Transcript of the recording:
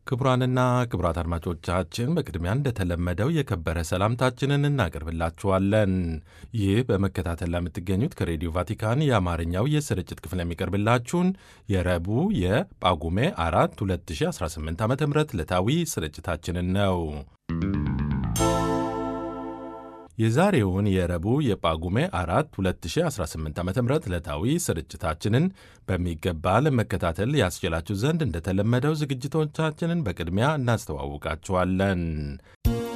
ክቡራንና ክቡራት አድማጮቻችን በቅድሚያ እንደተለመደው የከበረ ሰላምታችንን እናቀርብላችኋለን። ይህ በመከታተል ላይ የምትገኙት ከሬዲዮ ቫቲካን የአማርኛው የስርጭት ክፍል የሚቀርብላችሁን የረቡዕ የጳጉሜ አራት 2018 ዓ ም ዕለታዊ ስርጭታችንን ነው። የዛሬውን የረቡዕ የጳጉሜ አራት 2018 ዓ ም ዕለታዊ ስርጭታችንን በሚገባ ለመከታተል ያስችላችሁ ዘንድ እንደተለመደው ዝግጅቶቻችንን በቅድሚያ እናስተዋውቃችኋለን።